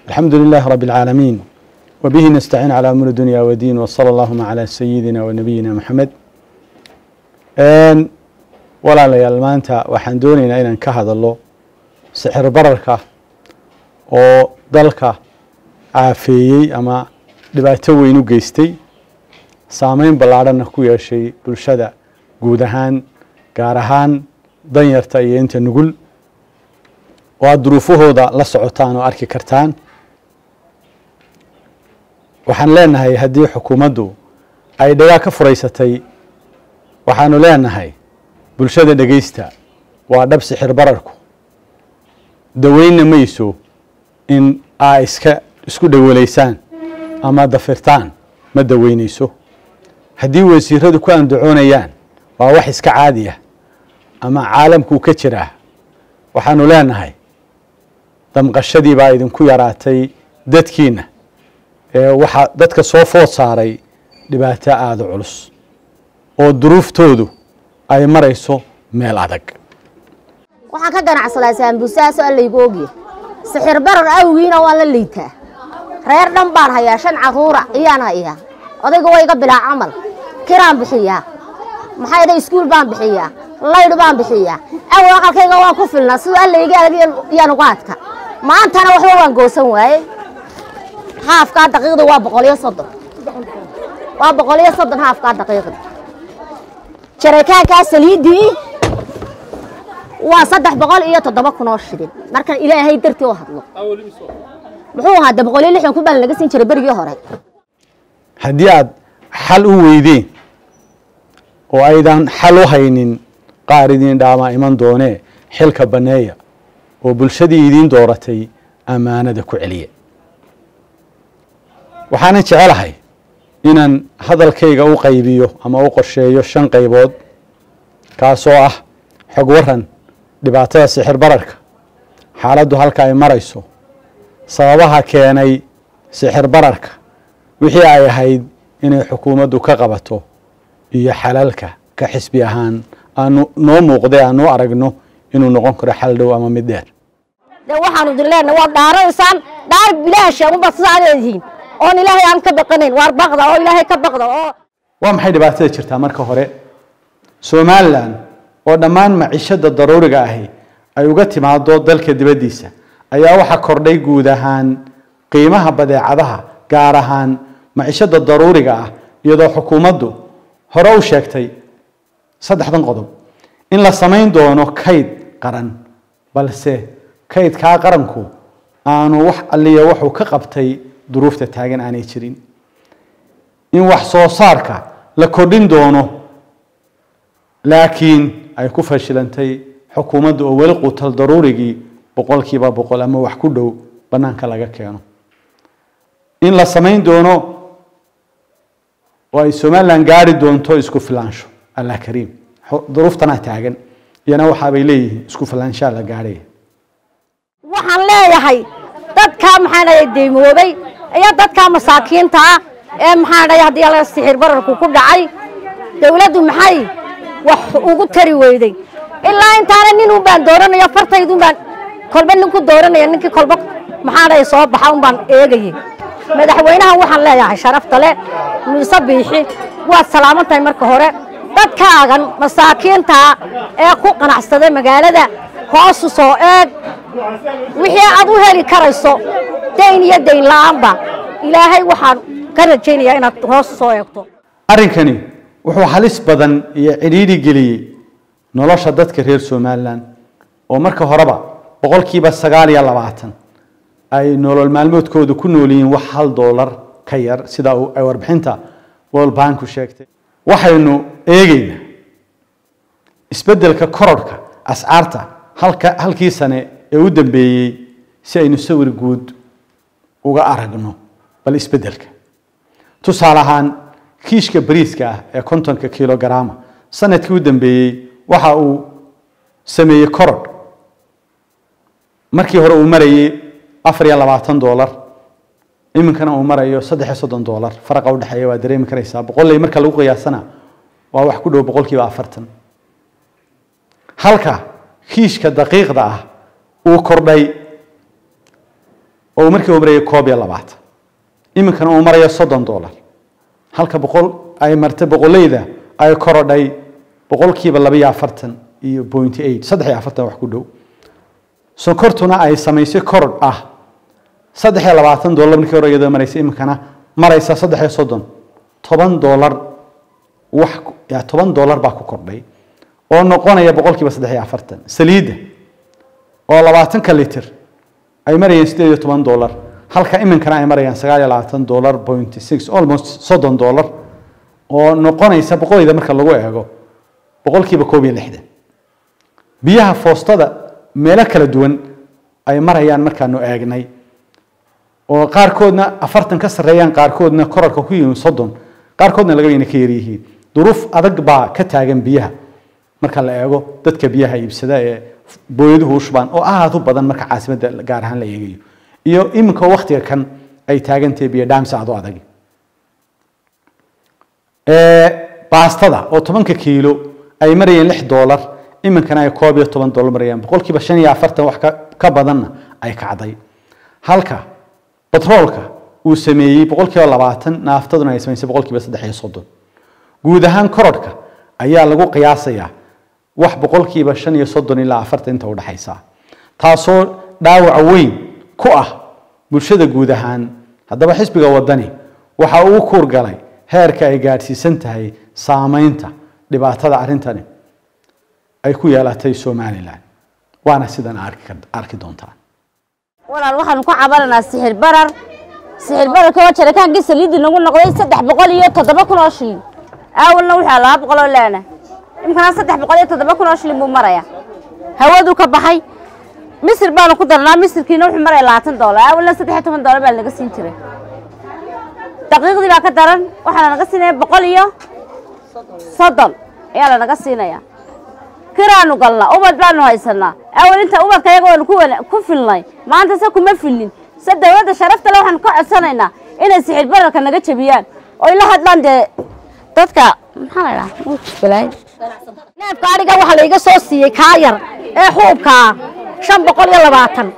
الحمد لله رب العالمين وبه نستعين على أمور الدنيا والدين وصلى اللهم على سيدنا ونبينا محمد walaalayaal maanta waxaan doonaynaa inaan ka hadallo sixir bararka oo dalka caafeeyey ama dhibaato weyn u geystay saameyn ballaadhanna ku yeeshay bulshada guud ahaan gaar ahaan danyarta iyo inta nugul oo aad duruufahooda la socotaan oo arki kartaan waxaan leenahay haddii xukuumaddu ay dhagaa ka furaysatay waxaanu leenahay bulshada dhegaysta waa dhab sixir bararku daweynna mayso in aa iska isku dhawalaysaan ama dafirtaan ma daweynayso haddii wasiiradu ku andacoonayaan waa wax iska caadi ah ama caalamkuu ka jiraa waxaanu leenahay damqashadii baa idinku yaraatay dadkiina ee waxaa dadka soo food saaray dhibaato aada u culus oo duruuftoodu ay marayso meel adag waxaan ka ganacsadaa saambuusahaasoo allaygu ogya sixir barar awgiina waan la liitaa reer dhan baan hayaa shan carruura iyaan hayaa odayga waa iga bilaa camal kiraan bixiyaa maxay dha iskuul baan bixiyaa laydh baan bixiyaa awow aqalkayga waan ku filnaa siduu allayga adag iyaan uga adka maantana waxba waan goosan waaye haafkaa daqiiqda waa boqoliyo soddon waa boqoliyo soddon haafkaa daqiiqda jarakaankaa saliiddii waa saddex boqol iyo toddoba kun oo shilin marka ilaahay dartii u hadlo muxuu ahaa de boqol iyo lixdan kun baa lanaga siin jiray berigii hore haddii aad xal u weydeen oo aydan xal u haynin qaar idiin dhaamaa iman doonee xilka banneeya oo bulshadii idiin dooratay ammaanada ku celiya waxaanan jecelahay inaan hadalkayga u qaybiyo ama u qorsheeyo shan qaybood kaasoo ah xog waran dhibaatada sixir bararka xaaladdu halka ay marayso sababaha keenay sixir bararka wixii ay ahayd inay xukuumaddu ka qabato iyo xalalka ka xisbi ahaan aanu noo muuqday aanu aragno inuu noqon karo xal dhow ama mid dheer de waxaanu idin leenahay waad dhaaranaysaan dhaar bilaasha unbaad sidaa leedihiin oon ilaahay aan ka baqanayn waar baqda oo ilaahay ka baqda oo waa maxay dhibaatada jirtaa marka hore somalilan oo dhammaan macishada daruuriga ahi ay uga timaado dalka dibaddiisa ayaa waxaa kordhay guud ahaan qiimaha badeecadaha gaar ahaan macishada daruuriga ah iyadoo xukuumaddu hore u sheegtay saddexdan qodob in la samayn doono kayd qaran balse kaydkaa qaranku aanu wax alliya wuxuu ka qabtay duruufta taagan aanay jirin in wax soo saarka la kordhin doono laakiin ay ku fashilantay xukuumadda oo weli quutal daruurigii boqolkiiba boqol ama wax ku dhow bannaanka laga keeno in la samayn doono oo ay somalilan gaari doonto isku filaansho allah kariim duruuftanaa taagan iyana waxaabay leeyihiin isku filaanshaa la gaarhaya waxaan leeyahay dadkaa maxaa dhahay deymoobay iyo dadkaa masaakiinta ah ee maxaa dhahay haddii la sixir bararku ku dhacay dawladdu maxay wax ugu tari weyday ilaa intaana nin un baan dooranaya fartaydun baan kolba nin ku dooranaya ninkii kolba maxaa dhahay soo baxa un baan eegayay madaxweynaha waxaan leeyahay sharafta le muuse biixi waad salaaman tahay marka hore dadkaagan masaakiintaa ee ku qanacsaday magaalada hoosu soo eeg wixii aad u heli karayso dayn iyo dayn la'aanba ilaahay waxaan ka rajaynayaa inaad hoos soo eegto arrinkani wuxuu halis badan iyo cidhiidhi geliyey nolosha dadka reer somalilan oo marka horeba boqolkiiba sagaal iyo labaatan ay nolol maalmoodkooda ku nool yihiin wax hal doolar ka yar sida ay warbixinta world banku sheegtay waxaynu eegaynaa isbeddelka korodhka ascaarta halka halkii sane ee u dambeeyey si aynu sawir guud uga aragno bal isbeddelka tusaale ahaan kiishka bariiska ah ee kontonka kilogaraama sanadkii u dambeeyey waxa uu sameeyey korodh markii hore uu marayey afar iyo labaatan doolar iminkana uu marayo saddex iyo soddon doolar faraqa udhexeeya waa dareemi karaysaa boqolley marka lagu qiyaasana waa wax ku dhow boqolkiiba afartan halka kiishka daqiiqda ah uu kordhay oo uu markii uu marayay koob iyo labaatan iminkana uu marayo soddon dollar halka boqol ay martay boqoleyda ay korodhay boqolkiiba laba iyo afartan iyo point eight saddex iyo afartan wax ku dhow sonkortuna ay samaysay korodh ah saddex iyo labaatan dollar markii hore iyadoo maraysa iminkana maraysa saddex iyo soddon toban dollar wax ya toban dollar baa ku kordhay oo noqonaya boqolkiiba saddex iyo afartan saliidda oo labaatanka litir ay marayeen sideed iyo toban dollar halka iminkana ay marayaan sagaal iyo labaatan dollar point six almost soddon dollar oo noqonaysa boqolayda marka lagu eego boqolkiiba koob iyo lixdan biyaha foostada meelo kala duwan ay marayaan markaanu eegnay oo qaarkoodna afartan ka sarreeyaan qaarkoodna korarka ku yihiin soddon qaarkoodna laga ina ka yaryihiin duruuf adag baa ka taagan biyaha marka la eego dadka biyaha iibsada ee booyaduhu u shubaan oo aad u badan marka caasimadda gaar ahaan la eegayo iyo iminka waktiga kan ay taagantahay biyo dhaamsa aad u adag baastada oo tobanka kiilo ay marayeen lix dollar iminkana ay koob iyo toban dollar marayaan boqolkiiba shan iyo afartan wax ka badanna ay kacday halka batroolka uu sameeyey boqolkiiba labaatan naaftaduna ay samaysay boqolkiiba saddex iyo soddon guud ahaan korodhka ayaa lagu qiyaasayaa wax boqolkiiba shan iyo soddon ilaa afartan inta udhexaysa taasoo dhaawac weyn ku ah bulshada guud ahaan haddaba xisbiga wadani waxa uu kuurgalay heerka ay gaadhsiisan tahay saameynta dhibaatada arrintani ay ku yeelatay somalilan waana sidan arki doontaan walaal waxaanu ku cabananaa sixir barar sixir bararka waa jarakaankii saliidii nagu noqday saddex boqol iyo toddoba kun oo shilin aawalna wuxuu laba boqol oo leena imkana saddex boqol iyo toddoba kun oo shilin buu maraya hawaduu ka baxay misir baanu ku darnaa misirkiina wuxuu maraya labaatan doolar aawalna saddex iyo toban doolar baa lanaga siin jiray daqiiqdii baa ka daran waxaa lanaga siinaya boqol iyo soddon ayaa lanaga siinaya kiraanu galnaa ubad baanu haysanaa awal inta ubadka yaga waanu ku filnay maanta se kuma filin se dawladda sharafta le waxaanu ka codsanaynaa inay sixir bararka naga jebiyaan oy la hadlaan dee dadka maxaa la dhaha neefka adhiga waxaa laiga soo siiyey kaa yar ee xuubkaa shan boqol iyo labaatan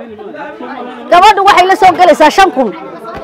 gabadhu waxay la soo gelaysaa shan kun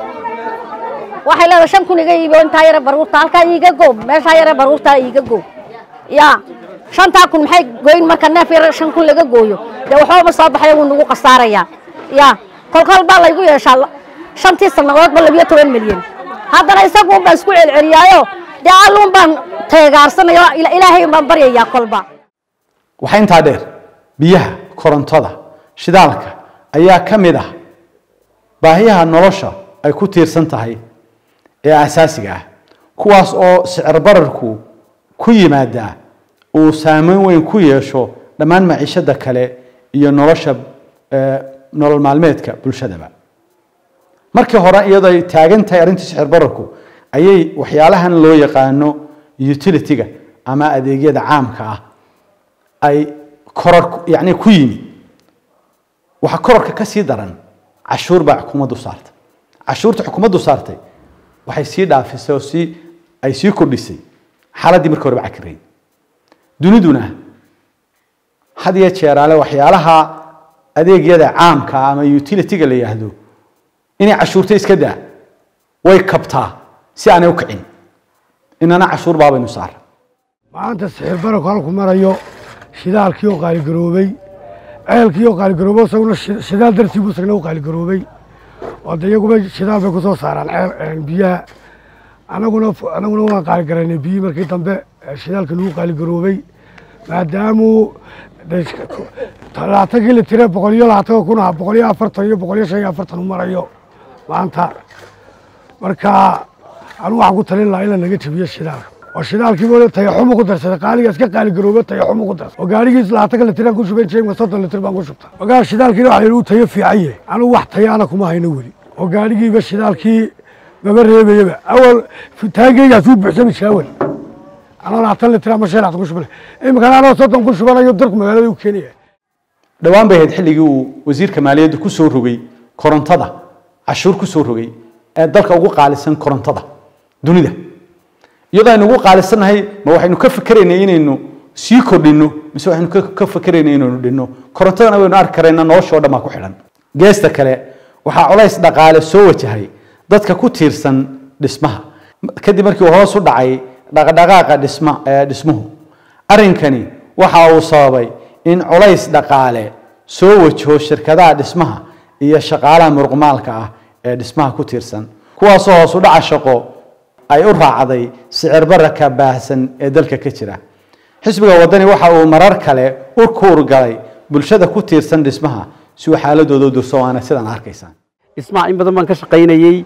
waxay leedahay shan kun iga iibo intaa yare baruurta halkaa iiga goob meeshaa yare baruurtaa iiga goob yaa shantaa kun maxay goyn marka neef yar shan kun laga gooyo dee waxbaba soo baxaya wuu nagu khasaarayaa yaa kolkol baa laygu yeeshaa shantii sannadoodba labiyo toban milyan haddana isaguun baan isku celceliyaayo dee alluun baan teegaarsanaya ilaahay baan baryayaa kolba waxaa intaa dheer biyaha korontada shidaalka ayaa ka mid ah baahiyaha nolosha ay ku tiirsan tahay ee asaasiga ah kuwaas oo sicir bararku ku yimaadaa uu saameyn weyn ku yeesho dhammaan maciishada kale iyo nolosha nolol maalmeedka bulshadaba markii hore iyadoo ay taagan tahay arrintii sixir bararku ayay waxyaalahan loo yaqaano utilityga ama adeegyada caamka ah ay koror yani ku yimid waxaa kororka ka sii daran cashuur baa xukuumaddu saartay cashuurta xukuumaddu saartay waxay sii dhaafisay oo sii ay sii kordhisay xaaladdii markii horeba cakirayd duniduna had iyo jeeraale waxyaalaha adeegyada caamka ama utilityga la yidhaahdo inay cashuurta iska daa way kabtaa si aanay u kicin inana cashuur baabaynu saara maanta sixir bararku halku marayo shidaalkii oo qaaligaroobay ceelkii oo qaaligaroobay isaguna shidaal dartii buu isagna u qaaligaroobay oo de iyaguba shidaal bay ku soo saaraan ceel biyaha anaguna anaguna waan qaaligaraynay biyihii markii dambe shidaalka lagu qaaligaroobay maadaamuu labaatankii la tire boqol iyo labaatan kun ah boqol iyo afartan iyo boqol iyo shan iyo afartan u marayo maanta marka anigu waxaan ku talin lahaa in la naga jabiyo shidaalka oo shidaalkiiba tayaxumu ku darsaday qaaliga iska qaaligarooba tayaxumu ku darsaday oo gaarigiis labaatanka litir aan ku shubay jeemka soddon litir baan ku shubta ogaa shidaalkiina waxa uu tayo fiican yahay anigu wax tayaana kuma hayno weli oo gaarigiiba shidaalkii maba reebayaba awal taangeygaas uu buuxsami shaawal anoo labaatan litir ama shan labaatan ku shubanay iminkana anoo soddon ku shubanayo darku magaalada u keenaya dhowaan bay ahayd xilligii uu wasiirka maaliyadda ku soo rogay korontada cashuur ku soo rogay ee dalka ugu qaalisan korontada dunida iyadoo aynu ugu qaalisannahay ma waxaynu ka fikeraynay inaynu sii kordhinno mise waxaynu ka fikeraynay inaynu dhinno korontadana waynu arki karaynaa nolosha oo dhan baa ku xidhan geesta kale waxaa culays dhaqaale soo wajahay dadka ku tiirsan dhismaha kadib markii uu hoos u dhacay dhaqdhaqaaqa dhisma ee dhismuhu arrinkani waxa uu sababay in culays dhaqaale soo wajaho shirkadaha dhismaha iyo shaqaalaha muruqmaalka ah ee dhismaha ku tiirsan kuwaasoo hoos u dhaca shaqo ay u raacday sicir bararka baahsan ee dalka ka jira xisbiga wadani waxa uu marar kale u kuurgalay bulshada ku tiirsan dhismaha si uu xaaladooda u durso waana sidaan arkaysaan dhismaha in badan baan ka shaqaynayey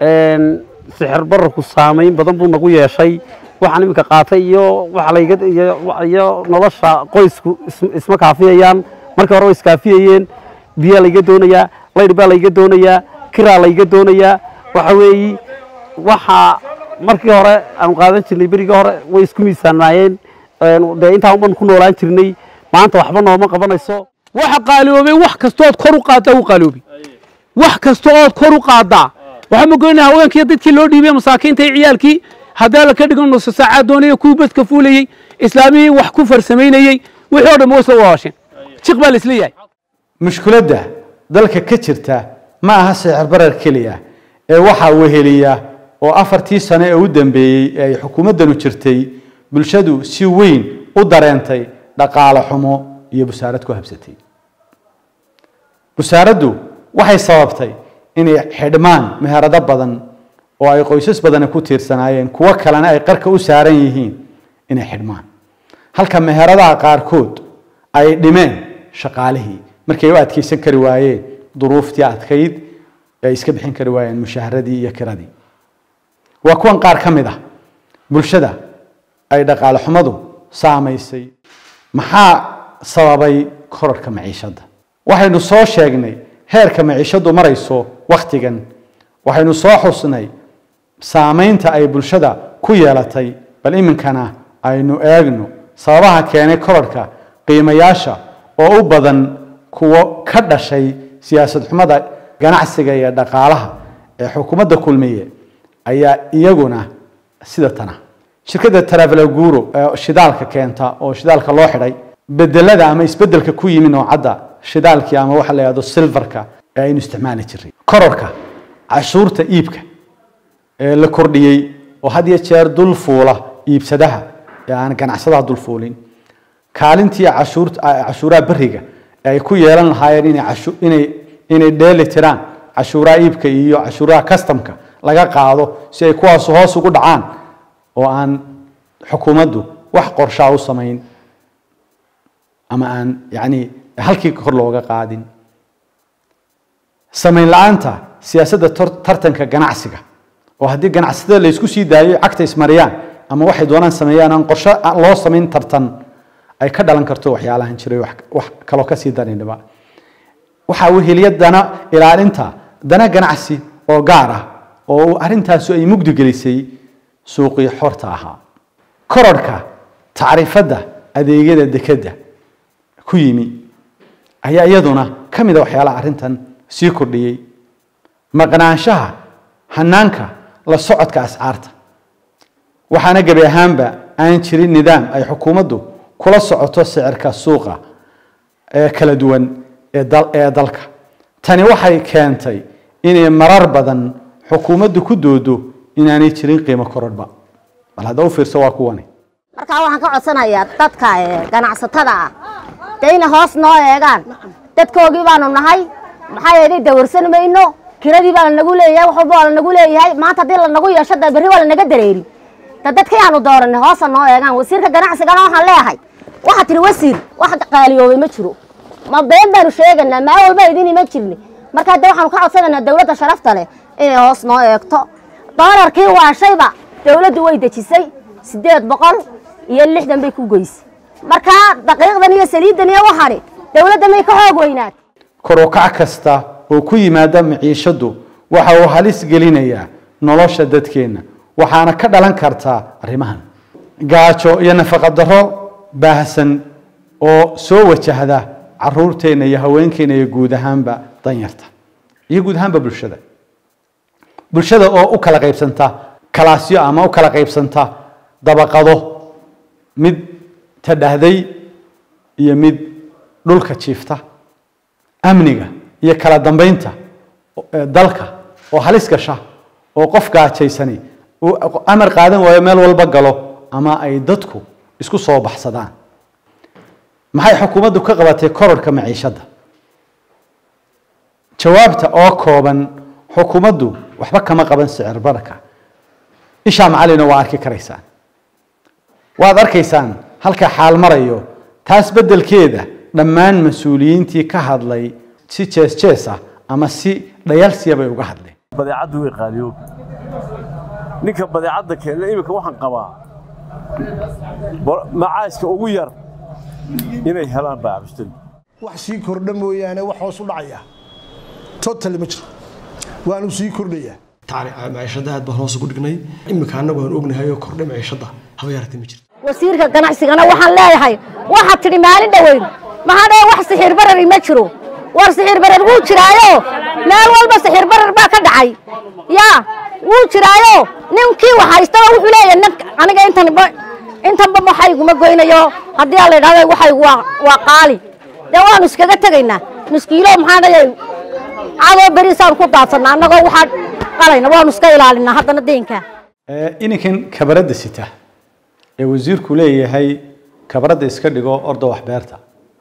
sixir bararku saamayn badan buu nagu yeeshay waxaan iminka qaatay iyo waxa layga iyo iyo nolosha qoysku is- isma kaafiyayaan markii hore way iskaafiyayeen biyaa layga doonayaa laydh baa layga doonayaa kiraa layga doonayaa waxa weeyi waxa markii hore aanu qaadan jirnay berigii hore way isku miisaanaayeen dee intaan uban ku noolaan jirnay maanta waxba nooma qabanayso waxa qaaliyoobay wax kastood kor u qaaddaa u qaaliyoobay wax kasta ood kor u qaaddaa waxaa ma goynaa haweenkii dadkii loo dhiibay masaakiinta iyo ciyaalkii haddaa la ka dhigan nuso saacaa doonaya kuwii badka fuulayey islaamihii wax ku farsamaynayey wixii oo dhan way soo waasheen jiq baa la isla yahay mushkiladda dalka ka jirta ma aha sicir barar keliya ee waxaa weheliya oo afartii sano ee u dambeeyey ee ay xukuumaddanu jirtay bulshadu si weyn u dareentay dhaqaale xumo iyo busaarad ku habsatay busaaraddu waxay sababtay inay xidhmaan meherado badan oo ay qoysas badani ku tiirsanaayeen kuwo kalena ay qarka u saaran yihiin inay xidhmaan halka meheradaha qaarkood ay dhimeen shaqaalihii markay u adkeysan kari waayeen duruuftii adkayd ee ay iska bixin kari waayeen mushaaharadii iyo kiradii waa kuwan qaar ka mid ah bulshada ay dhaqaale xumadu saamaysay maxaa sababay korarka maciishadda waxaynu soo sheegnay heerka maciishaddu marayso wakhtigan waxaynu soo xusnay saamaynta ay bulshada ku yeelatay bal iminkana aynu eegno sababaha keenay korarka qiimayaasha oo u badan kuwo ka dhashay siyaasad xumada ganacsiga iyo dhaqaalaha ee xukuumadda kulmiye ayaa iyaguna sida tana shirkadda travelaguro ee shidaalka keenta oo shidaalka loo xidhay bedelada ama isbedelka ku yimi noocadda shidaalkii ama waxa la yidhahdo silverka ee aynu isticmaali jiray kororka cashuurta iibka ee la kordhiyey oo had iyo jeer dul fuula iibsadaha ee aan ganacsadaha dul fuulin kaalintii cashuurta cashuuraha beriga ee ay ku yeelan lahaayeen inay cashu inay inay dheeli tiraan cashuuraha iibka iyo cashuuraha customka laga qaado si ay kuwaas hoos ugu dhacaan oo aan xukuumaddu wax qorshaa u samayn ama aan yacni halkii kor looga qaadin samayn la-aanta siyaasadda tor- tartanka ganacsiga oo haddii ganacsatada la isku sii daayo cagta ismariyaan ama waxay doonaan sameeyaan aan qorshe aan loo samayn tartan ay ka dhalan karto waxyaalahan jiray wax wax kaloo kasii darinaba waxaa weheliya dana ilaalinta dana ganacsi oo gaar ah oo arrintaasi ay mugdi gelisay suuqii xorta ahaa kororhka tacriifadda adeegyada dekedda ku yimi ayaa iyaduna ka mid a waxyaalaha arrintan sii kordhiyey maqnaanshaha hanaanka la socodka ascaarta waxaana gebi ahaanba aan jirin nidaam ay xukuumaddu kula socoto sicirka suuqa ee kala duwan ee dal ee dalka tani waxay keentay inay marar badan xukuumaddu ku doodo inaanay jirin qiimo korodhba bal hadda u fiirso waa kuwani markaa waxaan ka codsanayaa dadka ee, ganacsatada ah dee inay hoos noo eegaan dadkoogii baanu nahay maxaa yeelay dawarsan mayno kiradii baa lanagu leeyahay wax walba waa lanagu leeyahay maanta haddii lanagu yeesho dee berri waa lanaga dareeri da dadkii aanu dooranay hoosa noo eegaan wasiirka ganacsigana waxaan leeyahay waxaa tiri wasiir wax qaaliyoobay ma jiro ma been baanu sheegaynaa maa walba idin ima jirni markaa de waxaanu ka codsanaynaa dawladda sharafta leh inay hoos noo eegto doolarkii waashayba dawladdu way dejisay siddeed boqol iyo lixdan bay ku goysay markaa daqiiqdan iyo saliiddan iyo waxani dawladda may ka xoog weynaat kor u kac kasta oo ku yimaada maciishaddu waxa uu halis gelinayaa nolosha dadkeenna waxaana ka dhalan kartaa arrimahan gaajo iyo nafaqa darro baahsan oo soo wajahda caruurteenna iyo haweenkeenna iyo guud ahaanba danyarta iyo guud ahaanba bulshada bulshada oo u kala qaybsanta kalaasyo ama u kala qaybsanta dabaqado mid tadhahday iyo mid dhulka jiifta amniga iyo kala dambeynta eh, dalka oo halis gasha oo qof gaajaysani uu amar qaadan waayo meel walba galo ama ay dadku isku soo baxsadaan maxay xukuumaddu ka qabatay kororka maciishadda jawaabta oo kooban xukuumaddu waxba kama qaban sicir bararka ishaa macalina waa arki karaysaan waad arkaysaan halka xaal marayo taas beddelkeeda dhammaan mas-uuliyiintii ka hadlay si jees jees ah ama si dhayalsiya bay uga hadleen badeecaddu way qaaliyoog ninka badeecadda keena iminka waxaan qabaa bo- macaashka ugu yar inay helaan baacbishtari wax sii kordha mooyaane wax hoos u dhacaya totally ma jiro waanu sii kordhayaa maciishada aad baan hoos ugu dhignay iminka annagu aan ognahay oo kordhay maciishada haba yaratay ma jirto wasiirka ganacsigana waxaan leeyahay waxaad tidhi maalin dhoweyn maxaa dhahe wax sixir barari ma jiro war sixir barar wuu jiraayo meel walba sixir barar baa ka dhacay yaa wuu jiraayo ninkii wax haystaba wuxuu leeyahay nin aniga intanba intanba waxayguma goynayo haddii aan la idhahdo waxaygu waa waa qaali dee waanu iskaga tegaynaa miskiilo maxaa dhahay cadoo beriisaan ku daadsannaa annagoo waxaa qalayna waanu iska ilaalinaa haddana deynka Eh, ininkan kabaradda sita ee wasiirku leeyahay kabaradda iska dhigo orda wax beerta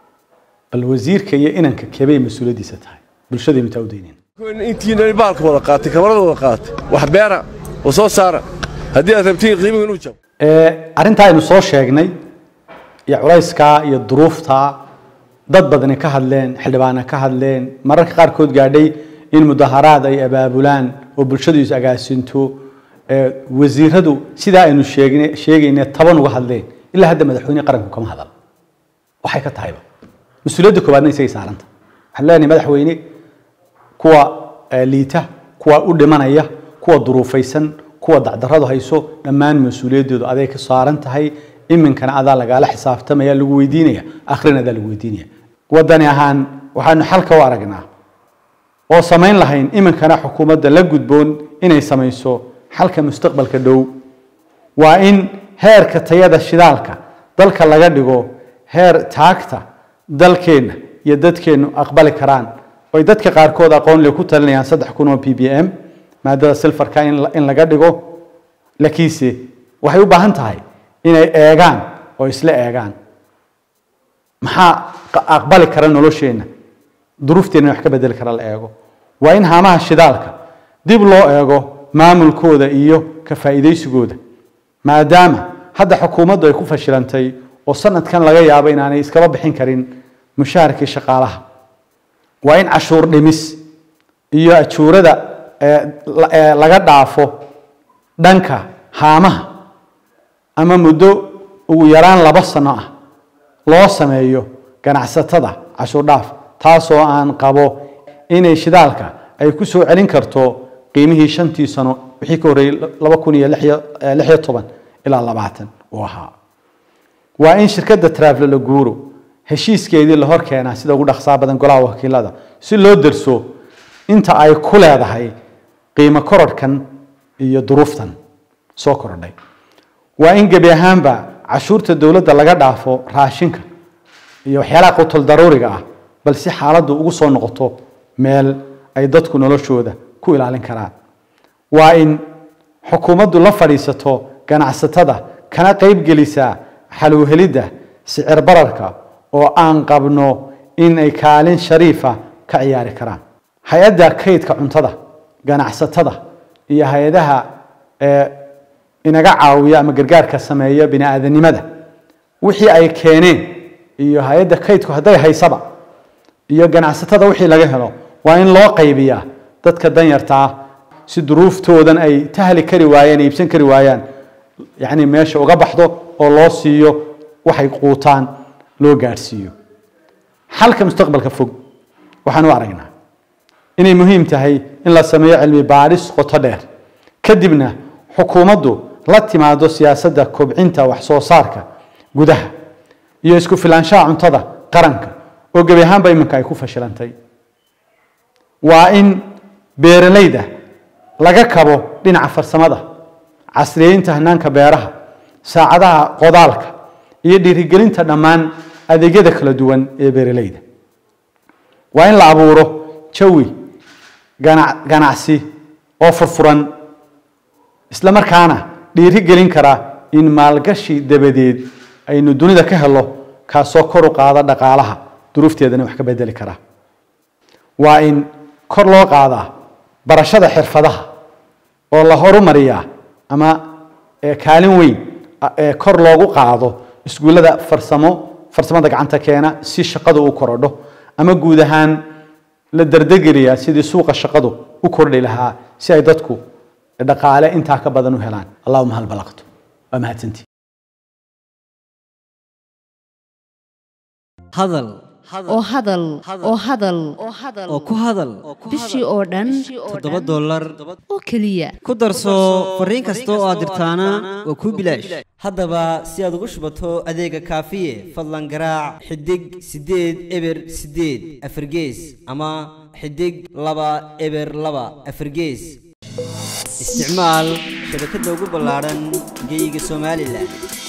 bal wasiirka iyo inanka kebay mas-uuliyaddiisa tahay bulshadaynu taa u daynin intiina baalka wada qaatay kamarada wada qaatay wax beera oo soo saara haddii aad rabtiin qiimiga inuu jabo Eh, arrintaa aynu soo sheegnay iyo culayskaa iyo duruuftaa dad badani ka hadleen xildhibaana ka hadleen mararka qaarkood gaadhay in mudaharaad ay abaabulaan oo bulshadu is agaasinto eh, wasiiradu sidaa aynu sheegne sheegayne taban uga hadleen ilaa hadda madaxweyne qaranku kama hadal waxay ka tahayba mas-uuliyadda koowaadna isagay saaranta waxaan leenahay madaxweyne kuwa eh, liita kuwa u dhimanaya kuwa duruufaysan kuwa dacdaradu hayso dhammaan mas-uuliyaddoodu aday ka saaran tahay iminkana adaa lagaala xisaabtamaya lagu weydiinaya akhrina adaa lagu weydiinaya wadani ahaan waxaanu xalka u aragnaa oo samayn lahayn iminkana xukuumadda la gudboon inay samayso xalka mustaqbalka dhow waa in heerka tayada shidaalka dalka laga dhigo heer taagta dalkeenna iyo dadkeennu aqbali karaan oy dadka qaarkood aqoon le ku talinayaan saddex kun oo p b m maadada silfarka in la- in laga dhigo laakiinse waxay u baahan tahay inay eegaan oo isla eegaan maxaa qa- aqbali kara nolosheenna duruufteenna wax ka bedeli kara la eego waa in haamaha shidaalka dib loo eego maamulkooda iyo ka faa'iidaysigooda maadaama hadda xukuumaddu ay ku fashilantay oo sanadkan laga yaabo inaanay iskaba bixin karin mushaharkii shaqaalaha waa in cashuur dhimis iyo ajuurada ee, la- ee, laga dhaafo dhanka haamaha ama muddo ugu yaraan laba sano ah loo sameeyo ganacsatada cashuur dhaaf taasoo aan qabo inay shidaalka ay ku soo celin karto qiimihii shantii sano wixii ka horreeyey laba kun iyo lix iyo- eh, lix iyo toban ilaa labaatan uu ahaa waa in shirkadda travelala guuro heshiiskeedii la hor keenaa sida ugu dhaqsaa badan golaha wakiilada si loo derso inta ay ku leedahay qiimo korodhkan iyo duruuftan soo korodhay waa in gebi ahaanba cashuurta dowladda laga dhaafo raashinka iyo waxyaalaha qutul daruuriga ah bal si xaaladdu ugu soo noqoto meel ay dadku noloshooda ku ilaalin karaan waa in xukuumaddu la fadhiisato ganacsatada kana qayb gelisaa xalowhelidda sicir bararka oo aan qabno in ay kaalin shariifa ka ciyaari karaan hay-adda kaydka cuntada ganacsatada iyo hay-adaha ee inaga caawiya ama gargaarka sameeya bini aadanimada wixii ay keeneen iyo hay-adda kaydku hadday haysaba iyo ganacsatada wixii laga helo waa in loo qaybiyaa dadka danyarta ah si duruuftoodan ay tahli kari waayeen iibsan kari waayaan yacni meesha uga baxdo oo loo siiyo waxay quutaan loo gaadhsiiyo xalka mustaqbalka fog waxaan u aragnaa inay muhiim tahay in la sameeyo cilmi baadhis qoto dheer kadibna xukuumaddu la timaado siyaasadda kobcinta wax soo saarka gudaha iyo isku filaanshaha cuntada qaranka oo gebi ahaanba iminka ay ku fashilantay waa in beeralayda laga kabo dhinaca farsamada casriyeynta hanaanka beeraha saacadaha qodaalka iyo dhiirigelinta dhammaan adeegyada kala duwan ee beeralayda waa in la abuuro jawi gana- ganacsi oo furfuran isla markaana dhiiri gelin kara in maalgashi dabadeed aynu dunida ka helo kaasoo kor u qaada dhaqaalaha duruufteedana wax ka bedeli kara waa in kor loo qaadaa barashada xirfadaha oo la horumariyaa ama ee kaalin weyn a- ee kor loogu qaado iskuullada farsamo farsamada gacanta keena si shaqadu u korodho ama guud ahaan la dardegeliyaa sidii suuqa shaqadu u kordhi lahaa si ay dadku dhaqaale intaa ka badan u helaan allahuma hal balaqtu waa mahadsantii hadal oo hadal oo hadal oo ku hadal bishii oo dhan toddoba dollar oo keliya ku darso fariin kasta oo aad dirtaana waa kuu bilaash haddaba si aad ugu shubato adeega kaafiye fadlan garaac xidig siddeed eber siddeed afargees ama xidig laba eber laba afargees isticmaal shabakadda ugu ballaaran geyga somalilan